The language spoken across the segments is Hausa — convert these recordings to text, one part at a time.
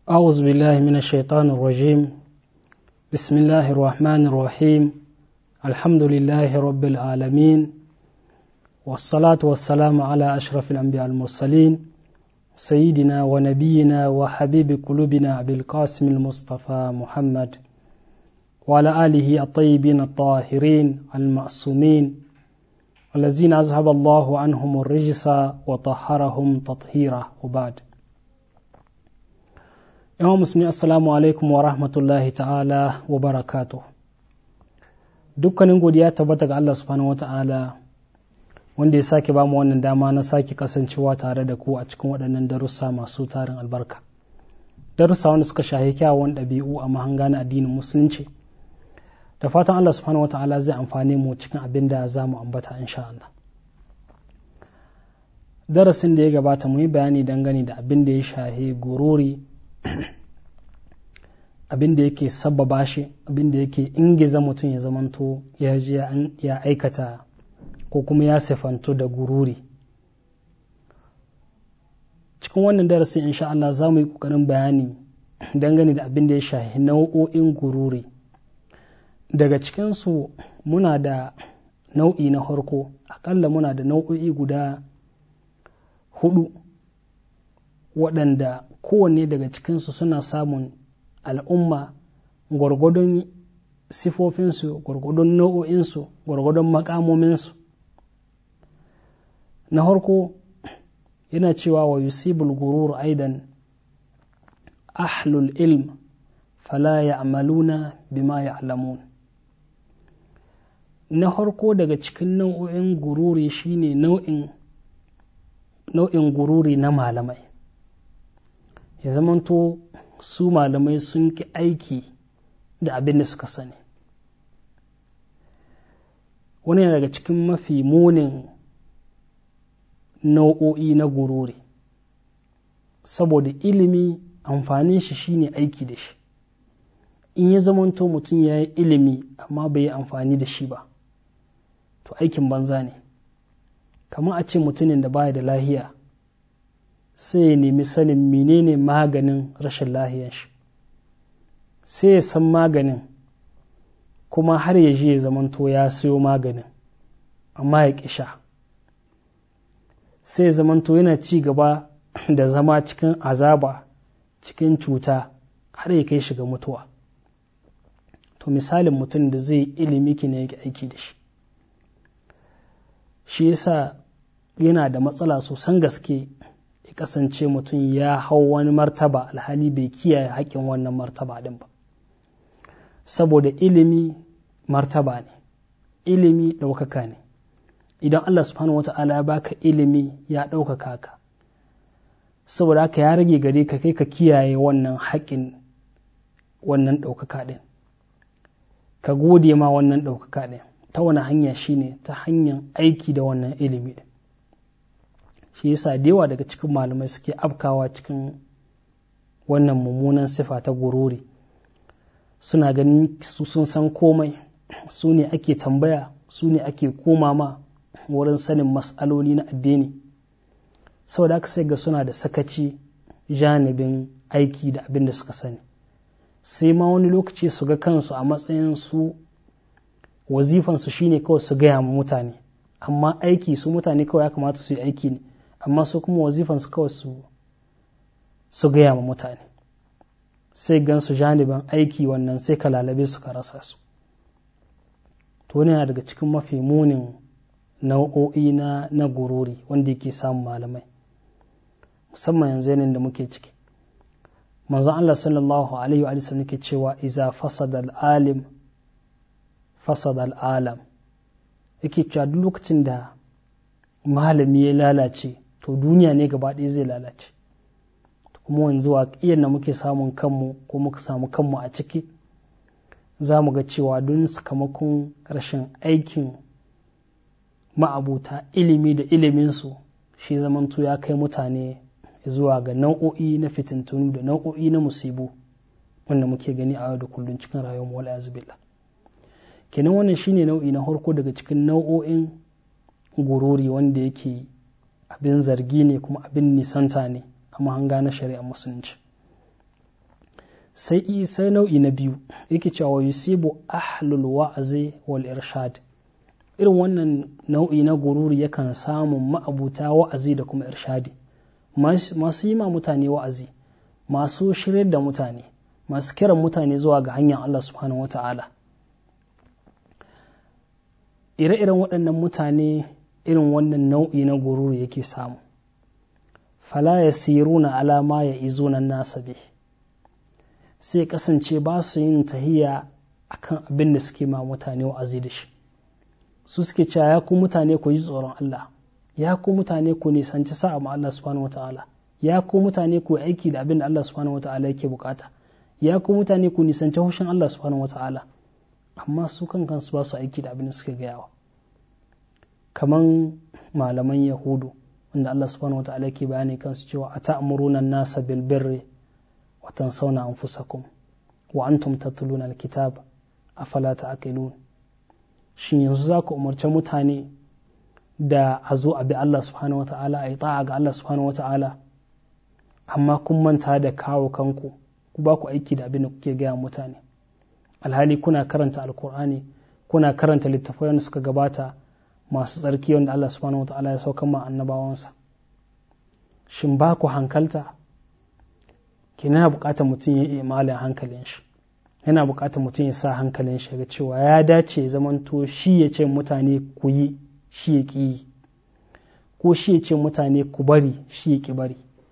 أعوذ بالله من الشيطان الرجيم بسم الله الرحمن الرحيم الحمد لله رب العالمين والصلاة والسلام على أشرف الأنبياء المرسلين سيدنا ونبينا وحبيب قلوبنا أبي القاسم المصطفى محمد وعلى آله الطيبين الطاهرين المعصومين الذين أذهب الله عنهم الرجس وطهرهم تطهيرا وبعد yawan musulmi assalamu alaikum wa rahmatullahi ta'ala wa barakatu dukkanin godiya tabbata ga Allah subhanahu wata'ala wanda ya sake ba mu wannan dama na sake kasancewa tare da ku a cikin waɗannan darussa masu tarin albarka darussa wanda suka shahi kyawun ɗabi'u a mahanga na addinin musulunci da fatan Allah subhanahu wata'ala zai amfane mu cikin abin da za mu ambata insha Allah darasin da ya gabata mu yi bayani dangane da abin da ya shahi gururi abin da yake sabbaba shi abin da yake ingiza mutum ya zamanto ya ji ya aikata ko kuma ya sifanto da gururi cikin wannan darasin insha Allah za mu yi ƙoƙarin bayani dangane da abin da ya shahi nau'o'in gururi daga cikinsu muna da nau'i na harko akalla muna da nau'o'i guda hudu waɗanda kowanne daga cikinsu suna samun al'umma gwargwadon sifofinsu gwargwadon nau'o'insu gwargwadon makamominsu na harko yana cewa wa yusibul gurur aidan ahlul ilm fala ya'maluna bima ya'lamun na harko daga cikin nau'o'in gururi shine nau'in nau'in gururi na malamai ya zamanto su malamai sun ki aiki da abin da suka sani wani yana daga cikin mafi munin nau'o'i na gururi saboda ilimi amfanin shi shine aiki da shi in ya zamanto mutum ya yi ilimi amma bai yi amfani da shi ba to aikin banza ne kamar a ce mutumin da baya da lahiya sai ya nemi sanin menene maganin rashin lahiyan shi sai ya san maganin kuma har ya je ya zamanto ya siyo maganin amma ya kisha sai ya zamanto yana ci gaba da zama cikin azaba cikin cuta har ya kai shiga mutuwa to misalin mutum da zai ilimi ki ne yake aiki da shi shi yasa yana da matsala sosan gaske ya kasance mutum ya hau wani martaba alhali bai kiyaye haƙƙin wannan martaba ɗin ba saboda ilimi martaba ne ilimi ɗaukaka ne idan Allah subhanahu wata'ala ya baka ilimi ya ɗaukaka ka saboda haka ya rage gare ka kai ka kiyaye wannan haƙƙin wannan ɗaukaka ɗin ka gode ma wannan ɗaukaka ɗin ta wani hanya shine ta hanyar aiki da wannan ilimi ɗin shi yasa da yawa daga cikin malamai suke afkawa cikin wannan mummunan sifa ta gururi suna ganin su sun san komai su ne ake tambaya su ne ake koma ma wurin sanin mas'aloli na addini saboda aka sai ga suna da sakaci janibin aiki da abin da suka sani sai ma wani lokaci su ga kansu a matsayin su wazifansu shine kawai su gaya ma mutane amma aiki su mutane kawai ya kamata su yi aiki ne amma su kuma wazifansu kawai su su gaya ma mutane sai gan su janibin aiki wannan sai ka lalabe su ka rasa su to yana daga cikin mafi munin nau'o'i na na gururi wanda yake samun malamai musamman yanzu yanayin da muke ciki manzon Allah sallallahu alaihi wa sallam yake cewa iza fasada al-alim fasada al-alam yake cewa duk lokacin da malami ya lalace to duniya ne gaba ɗaya zai lalace kuma wanzu waƙiyar da muke samun kanmu ko muka samu kanmu a ciki za mu ga cewa don sakamakon rashin aikin ma'abuta ilimi da iliminsu shi zamantu ya kai mutane zuwa ga nau'o'i na fitintunu da nau'o'i na musibu wanda muke gani a yau da kullum cikin rayuwar wala yazubilla kenan wannan shine nau'i na harko daga cikin nau'o'in gururi wanda yake abin zargi ne kuma abin nisanta ne a mahanga na shari'ar musulunci sai sai nau'i na biyu yake cewa yusibu ahlul wa'azi wal irshad irin wannan nau'i na gururi yakan samun ma'abuta wa'azi da kuma irshadi masu yi ma mutane wa'azi masu shiryar da mutane masu kiran mutane zuwa ga hanyar Allah subhanahu wata'ala ire-iren waɗannan mutane irin wannan nau'i na gururi yake samu fala ya siruna alama ya izunan nasa bi sai kasance ba su yin tahiya akan abin da suke ma mutane wa'azi da shi su suke cewa ya ku mutane ku ji tsoron Allah ya ku mutane ku nisanci sa'a ma Allah subhanahu wata'ala ya ku mutane ku aiki da abin da Allah subhanahu wata'ala yake bukata ya ku mutane ku nisanci hushin Allah subhanahu wata'ala amma su kan kansu ba su aiki da abin da suke gayawa kaman malaman yahudu wanda Allah subhanahu wata'ala yake bayani kansu cewa ata'muruna an-nasa bil birri wa tansawna anfusakum wa antum tatluna al-kitab afala ta'qilun shin yanzu za ku umarci mutane da a zo a bi Allah subhanahu wata'ala a yi ta'a ga Allah subhanahu wata'ala amma kun manta da kawo kanku ku ba ku aiki da abin da kuke gaya mutane alhali kuna karanta alkur'ani kuna karanta littattafai wanda suka gabata masu tsarki wanda Allah subhanahu wata'ala ya saukan ma annabawansa shin ba ku hankalta ke yana bukatar mutum ya yi imalin hankalin shi yana bukatar mutum ya sa hankalin shi ga cewa ya dace ya zamanto shi ya ce mutane ku yi shi ya ƙi yi ko shi ya ce mutane ku bari shi ya ƙi bari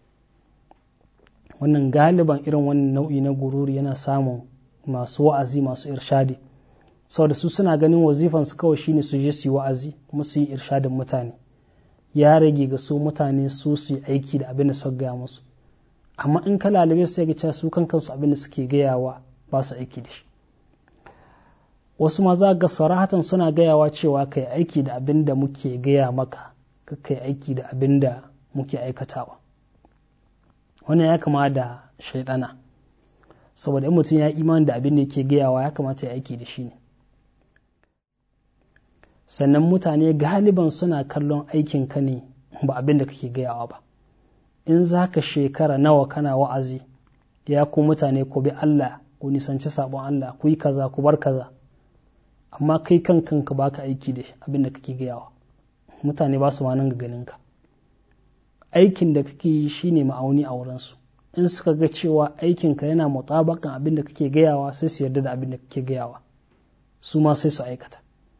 wannan galiban irin wannan nau'i na gururi yana samun masu wa'azi masu irshadi saboda su suna ganin wazifansu kawai shine su je su yi wa'azi kuma su yi irshadin mutane ya rage ga su mutane su su yi aiki da abin da suka gaya musu amma in ka lalube su ga su kan kansu abin da suke gayawa ba su aiki da shi wasu ma za ga sarahatan suna gayawa cewa ka yi aiki da abin da muke gaya maka ka yi aiki da abin da muke aikatawa wannan ya kama da shaidana saboda in mutum ya iman da abin da yake gayawa ya kamata ya aiki da shi ne sannan mutane galiban suna kallon aikin ka ne ba abin da kake gayawa ba in za ka shekara nawa kana wa'azi ya ku mutane ku bi Allah ku nisanci sabon Allah ku yi kaza ku bar kaza amma kai kan kanka baka aiki da abin da kake gayawa mutane ba su ma nan ga ganinka aikin da kake yi shine ma'auni a wurinsu in suka ga cewa aikinka yana mutabakan abin da kake gayawa sai su yarda da abin da kake gayawa su ma sai su aikata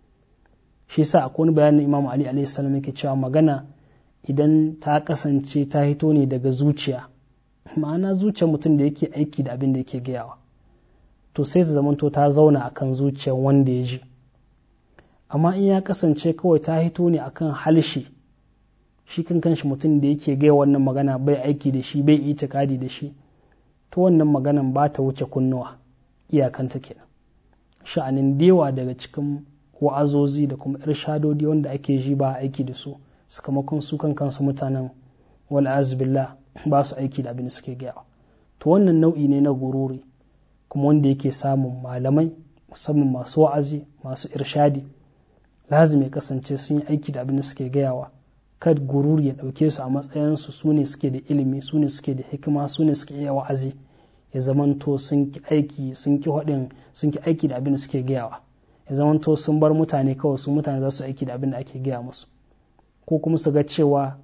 shi yasa akwai wani bayanin Imam Ali alaihi salam yake cewa magana idan ta kasance ta hito ne daga zuciya ma'ana zuciyar mutum da yake aiki da abin da yake gayawa to sai ta zamanto ta zauna akan zuciyar wanda ya ji amma in ya kasance kawai ta hito ne akan halshe shi kan kanshi mutum da yake gaya wannan magana bai aiki da shi bai itikadi da shi to wannan maganan ba ta wuce kunnuwa iyakanta kenan sha'anin dewa daga cikin wa'azozi da kuma irshadodi wanda ake ji ba aiki da su sakamakon su kan kansu mutanen wal billah ba su aiki da abin da suke gaya to wannan nau'i ne na gururi kuma wanda yake samun malamai musamman masu wa'azi masu irshadi lazim ya kasance sun yi aiki da abin da suke gayawa kad gururi ya ɗauke su a matsayinsu su ne suke da ilimi su ne suke da hikima su ne suke iya wa'azi ya zamanto sun ki aiki sun ki haɗin sun ki aiki da abin da suke gayawa ya zamanto sun bar mutane kawai su mutane za su aiki da abin da ake gaya musu ko kuma su ga cewa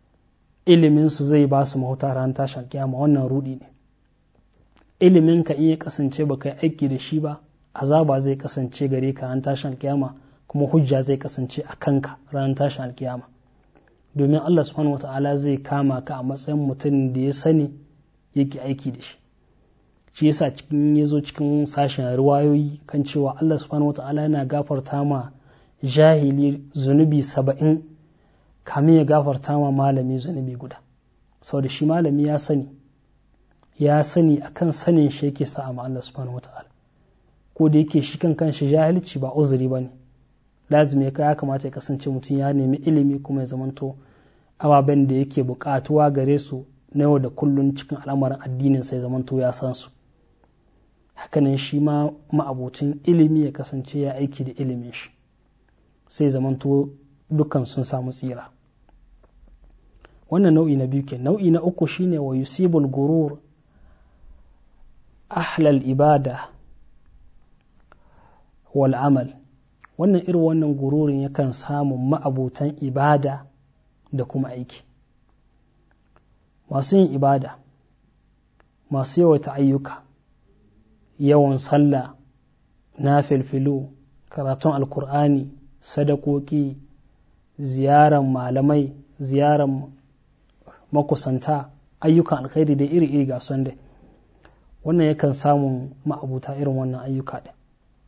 ilimin su zai ba su mahuta ran tashin kiyama wannan rudi ne ilimin ka in ya kasance ba kai aiki da shi ba azaba zai kasance gare ka ran tashin kiyama kuma hujja zai kasance a kanka ran tashin alkiyama domin Allah subhanahu wa ta'ala zai kama ka a matsayin mutum da ya sani yake aiki da shi shi yasa cikin ya zo cikin sashen riwayoyi kan cewa Allah subhanahu wa ta'ala yana gafarta ma jahili zunubi saba'in kamin ya gafarta ma malami zunubi guda saboda shi malami ya sani ya sani akan sanin shi yake sa ma Allah subhanahu wa ta'ala ko da yake shi kan kanshi jahilci ba uzuri ba ne lazimi ya kamata ya kasance mutum ya nemi ilimi kuma ya zamanto ababen da yake bukatuwa gare su na yau da kullun cikin al'amarin addinin sai zamanto ya san su hakanan shi ma ma'abucin ilimi ya kasance ya aiki da ilimin shi sai zamanto dukkan sun samu tsira wannan nau'i na biyu ke nau'i na uku shine wa yusibul gurur ahlal ibada wal amal wannan irin wannan gururin yakan samun ma'abutan ibada da kuma aiki masu yin ibada masu yawaita ayyuka yawan sallah na filfilu karatun alkur'ani sadakoki ziyarar malamai ziyarar makusanta ayyukan alkhairi da iri-iri ga son dai wannan yakan samun ma'abuta irin wannan ayyuka ɗin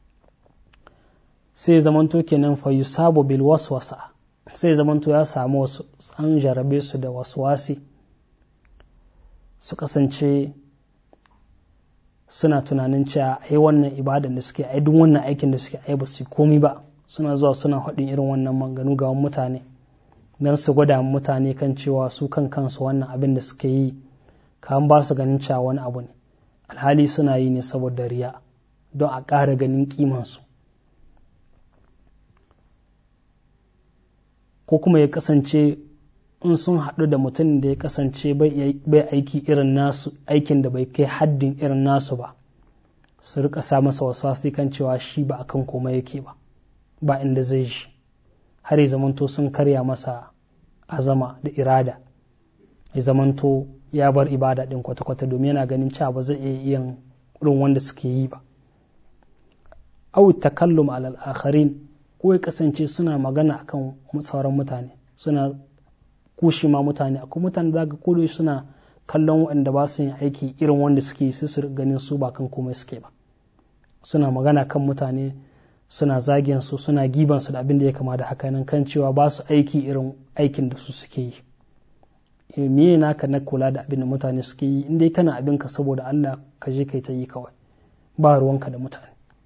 sai zamanto kenan fa yusabu bil waswasa sai zamanto ya samu wasu an jarabe su da waswasi su kasance suna tunanin cewa ai wannan ibadan da suke ai duk wannan aikin da suke ai ba su komi ba suna zuwa suna haɗin irin wannan manganu ga mutane don su gwada mutane kan cewa su kan kansu wannan abin da suke yi kan ba su ganin cewa wani abu ne alhali suna yi ne saboda riya don a ƙara ganin kimansu ko kuma ya kasance in sun haɗu da mutum da ya kasance bai aiki irin nasu aikin da bai kai haddin irin nasu ba su rika sa masa wasu kan cewa shi ba akan komai yake ba ba inda zai shi har ya zamanto sun karya masa azama da irada ya zamanto ya bar ibada din kwata-kwata domin yana ganin cewa ba zai iya yin irin wanda suke yi ba au takallum alal akharin ko ya kasance suna magana akan sauran mutane suna kushe ma mutane akwai mutane zaga kodo suna kallon waɗanda ba su yin aiki irin wanda suke yi sai su ganin su ba kan komai suke ba suna magana kan mutane suna zagin su suna giban su da abin da ya kama da haka nan kan cewa ba su aiki irin aikin da su suke yi miye naka na kula da abin da mutane suke yi in dai kana abin ka saboda Allah ka je kai ta yi kawai ba ruwanka da mutane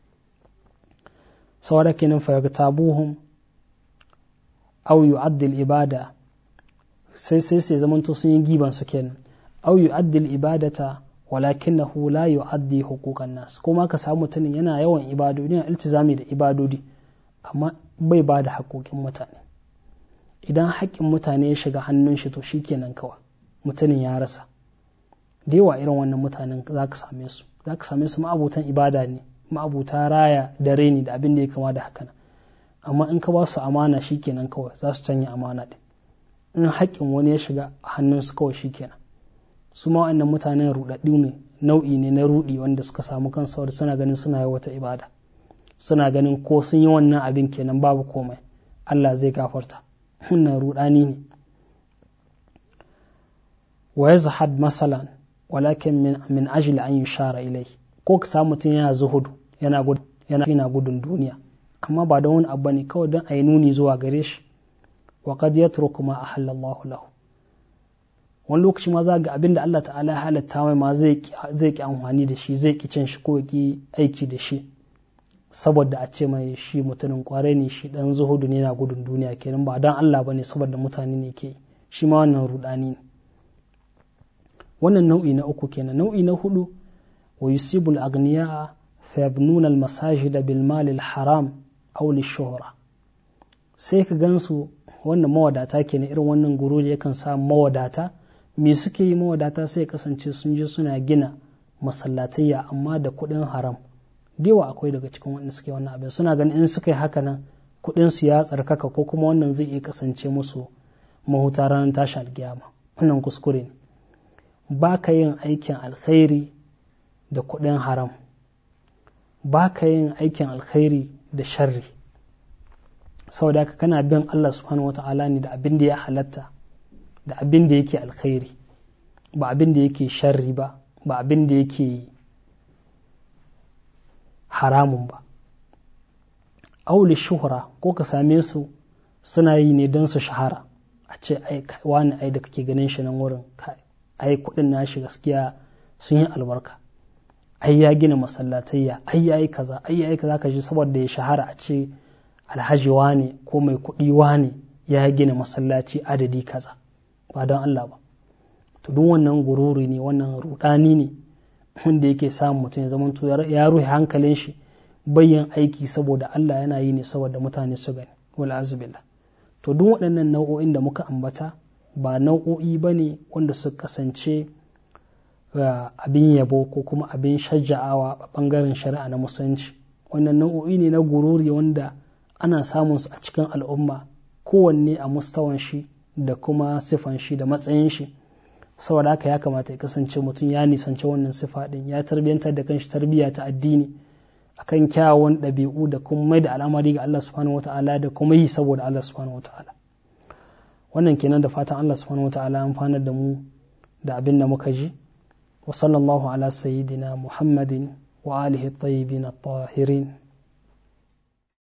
saboda kenan fa tabuhum aw yu'addil ibada sai sai sai zamanto sun yi giban su kenan aw yu'addil ibadata walakinahu la yu'addi huquqan nas kuma ka samu mutumin yana yawan ibadodi yana iltizami da ibadodi amma bai ba da haƙoƙin mutane idan haƙƙin mutane ya shiga hannun shi to shikenan kawai mutumin ya rasa da yawa irin wannan mutanen za ka same su za ka same su ma'abutan ibada ne ma'abuta raya da reni da abin da ya kama da haka amma in ka ba su amana shikenan kawai za su canja amana din in haƙƙin wani ya shiga hannunsu kawai shikenan su ma wa'annan mutanen ruɗaɗɗu ne nau'i ne na ruɗi wanda suka samu kansu wadda suna ganin suna yi wata ibada suna ganin ko sun yi wannan abin kenan babu komai Allah zai gafarta wannan ruɗani ne wa yazhad masalan walakin min min ajli an yushara ilai ko ka samu mutum yana zuhudu yana gudun yana gudun duniya amma ba da wani abu ne kawai don a yi nuni zuwa gare shi wa qad yatruku ma ahallallahu lahu wani lokaci ma za ga abin da Allah ta'ala ya halatta mai ma zai ki amfani da shi zai ki cin shi ko ki aiki da shi saboda a ce mai shi mutumin kwarai ne shi dan zuhudu ne na gudun duniya kenan ba dan Allah bane saboda mutane ne ke shi ma wannan rudani ne wannan nau'i na uku kenan nau'i na hudu wa yusibu al-aghniya fa yabnuna al-masajida bil mal al-haram aw lish-shuhra sai ka gansu wannan mawadata kenan irin wannan gururi yakan sa mawadata me suke yi mawadata sai kasance sun je suna gina masallatayya amma da kuɗin haram dewa akwai daga cikin wanda suke wannan abin suna ganin in suka yi haka nan kuɗin su ya tsarkaka ko kuma wannan zai iya kasance musu mahuta ranar tashi alkiyama wannan kuskure ne ba ka yin aikin alkhairi da kuɗin haram ba ka yin aikin alkhairi da sharri saboda haka kana bin Allah subhanahu wata'ala ne da abin da ya halatta da abin da yake alkhairi ba abin da yake sharri ba ba abin da yake haramun ba auli shuhura ko ka same su suna yi ne don su shahara a ce ai wani ai da kake ganin shi nan wurin ai kudin nashi gaskiya sun yi albarka ai ya gina masallatayya ai ya yi kaza ai ya yi kaza ka ji saboda ya shahara a ce alhaji wane ko mai kuɗi wane ya gina masallaci adadi kaza ba don Allah ba to duk wannan gururi ne wannan rudani ne wanda yake samun mutum ya zama to ya ruhe hankalin shi bayyan aiki saboda Allah yana yi ne saboda mutane su gani wala azubillah to duk waɗannan nau'o'in da muka ambata ba nau'o'i ba ne wanda su kasance abin yabo ko kuma abin shajja'awa a ɓangaren shari'a na musulunci wannan nau'o'i ne na gururi wanda ana samun su a cikin al'umma kowanne a mustawan shi da kuma sifan shi da matsayin shi saboda haka ya kamata ya kasance mutum ya nisanci wannan sifa din ya tarbiyantar da kanshi tarbiyya ta addini akan kyawun ɗabi'u da kuma mai da al'amari ga Allah subhanahu wata'ala da kuma yi saboda Allah subhanahu wata'ala wannan kenan da fatan Allah subhanahu wata'ala amfanar da mu da abin da muka ji wa sallallahu ala sayyidina muhammadin wa alihi tayyibin at-tahirin